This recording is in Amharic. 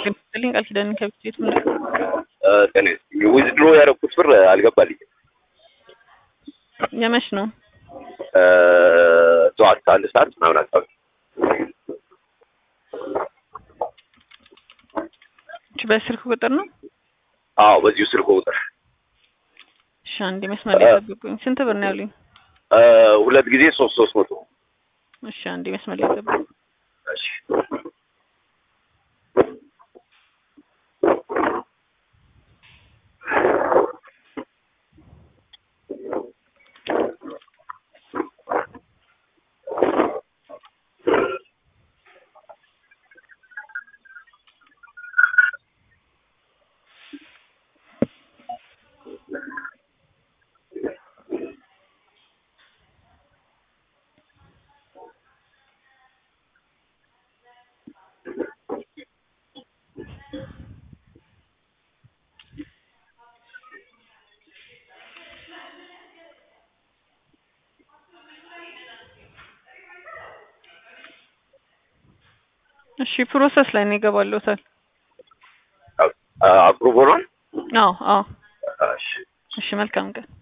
ለምሳሌ ቃል ኪዳን ከቤት ምን ጤና ዊዝድሮ ያደረኩት ብር አልገባልኝም። የመች ነው? ጠዋት አንድ ሰዓት ምናምን አካባቢ እሺ፣ በስልክ ቁጥር ነው? አዎ፣ በዚሁ ስልክ ቁጥር እሺ፣ አንዴ መስመር ላይ ጠብቁኝ። ስንት ብር ነው ያሉኝ? ሁለት ጊዜ ሶስት ሶስት መቶ እሺ፣ አንዴ መስመር ላይ ጠብቁኝ። እሺ እሺ፣ ፕሮሰስ ላይ ነው ይገባልዎታል። አፕሩቭ ሆኗል። አዎ፣ አዎ። እሺ እሺ፣ መልካም ቀን